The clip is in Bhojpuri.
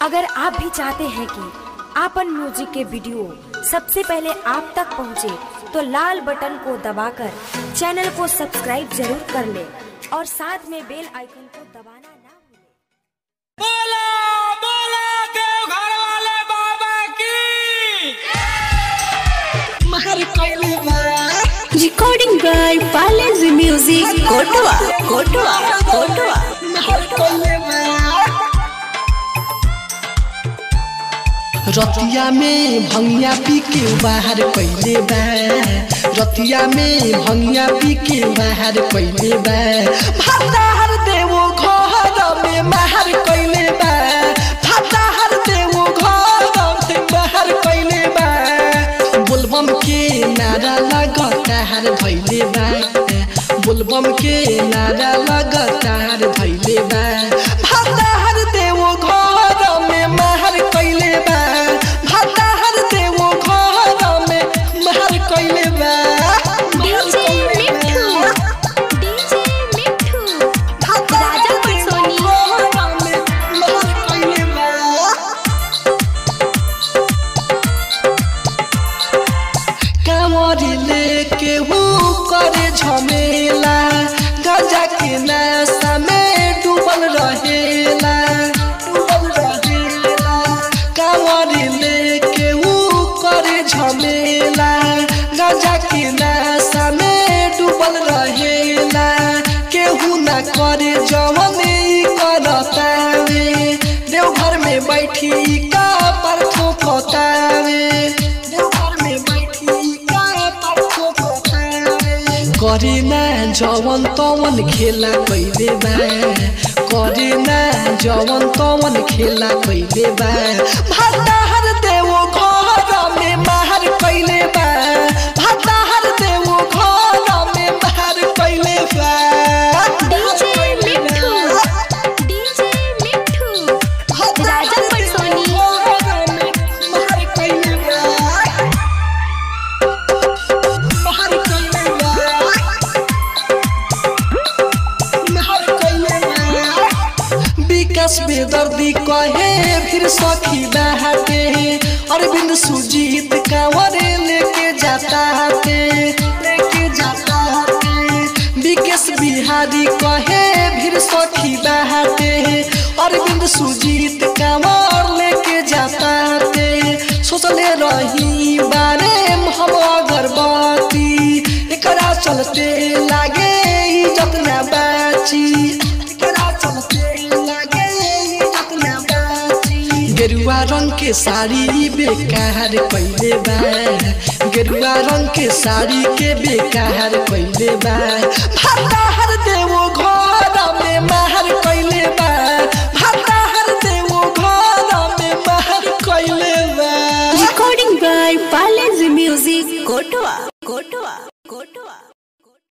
अगर आप भी चाहते हैं कि आपन म्यूजिक के वीडियो सबसे पहले आप तक पहुंचे, तो लाल बटन को दबाकर चैनल को सब्सक्राइब जरूर कर ले और साथ में बेल आइकन को दबाना ना भूलें। बोला बोला देवघर वाले बाबा की Recording by Palace Music, Kotoa, Kotoa, Kotoa. रतिया में भंगिया पी के बाहर पहले बा रतिया में भंगिया पी के बाहर पहले बा भाताहर देवो घर में माहर कैले बा भाताहर देवो घर में माहर कैले बा बोलबम के नारा लगातार धैले बा बोलबम के नारा लगातार धैले बा भाताहर देवो घर में माहर कैले बा भाताहर देवो घर में माहर कैले बा DJ Mithu, DJ Mithu, Raja Patsoni. माहर कैले बा कांवरी लेके वो करे झमेला गजा के नशा में डूबल रहेला डूबल रहेला कांवरी लेके वो करे झमेला गजा के नशा में डूबल रहेला केहू ना करे जवन ई करतावे देवघर में बैठी का पर थोपतावे देवघर में बैठी का पर थोपतावे करे ना जवन तवन खेला कैले बा करे ना जवन तवन खेला कैले बा भाताहर देवो घर में माहर कैले बा भाताहर देवो घर में माहर कैले बा DJ Mithu, DJ Mithu, Raja Patsoni. माहर कैले बा माहर कैले बा माहर कैले बा विकास बेदर्दी कहे फिर सखी बहाते अरविंद सुजीत कांवरे लेके जाता है लेके जाता है विकेश बिहारी कहे फिर सखी बहाते अरविंद सुजीत कांवर लेके जाता है सोचले रही बारे में हम अगरबत्ती एकरा चलते लागे इज्जत ना बाची एकरा चलते लागे इज्जत ना बाची गेरुआ रंग के साड़ी बेकार कैले बा गेरुआ रंग के साड़ी के बेकार कैले बा भाताहर देवो घर में माहर कैले बा भाताहर देवो घर में माहर कैले बा Recording by Palace Music, Kotoa.